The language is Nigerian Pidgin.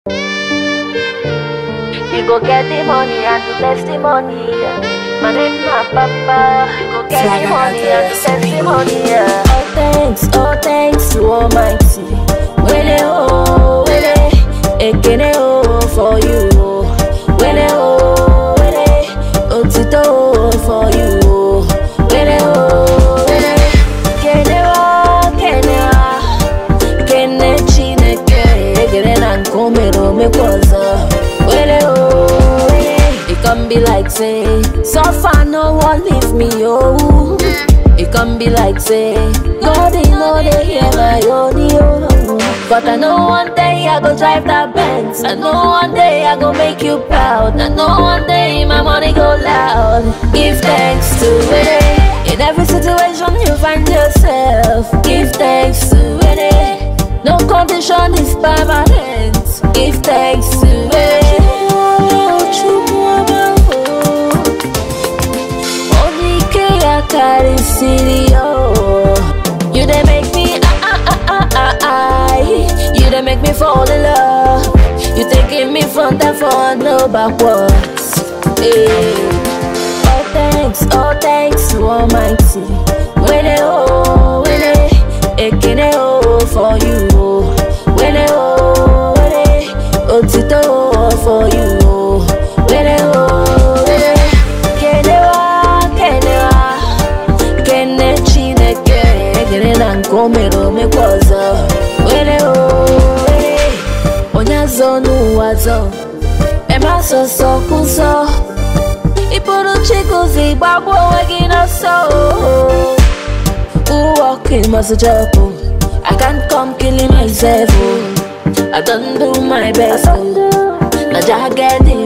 You go get the money and to bless the money. Yeah. My name na Papa. You go get the money and to bless the money. Yeah. All thanks, all thanks to Almighty. Wele oh, wele, ekene oh for you. Wele oh, wele, otito oh for you. Wele oh, wele, kene wa, kene wa, kene chineke, ekene na nkomero mekwaza. Wele oh, wele, it can be like say, so far no one leave me oh. It can be like say, God he know they hear my audio. But I know one day I go drive that Benz. I know one day I go make you proud. I know one day my money go loud. Give thanks to it. In every situation you find yourself. Give thanks to it. No condition is permanent. Give thanks to it. Onike akarịsịrị ya oh. You dey make me ah ah ah ah ah ah You dey make me fall in love You taking me front and forward, no backwards hey. All thanks, all thanks to Almighty Wele oh, wele Ekene oh for you oh. Wele oh, wele Otito oh for you oh. Wele oh, wele Kenewa, kenewa Kene chineke Ekene na nkomero mekwaza Wele oh, wele Onyazo n'ụwa Ema sọsọ kwụsọ Ịbụrụ chikuzi gbagbo onwe gị n'ọsọ oh. Who walking must jump oh. I can't come killing myself oh. I don't do my best oh. Na jah get the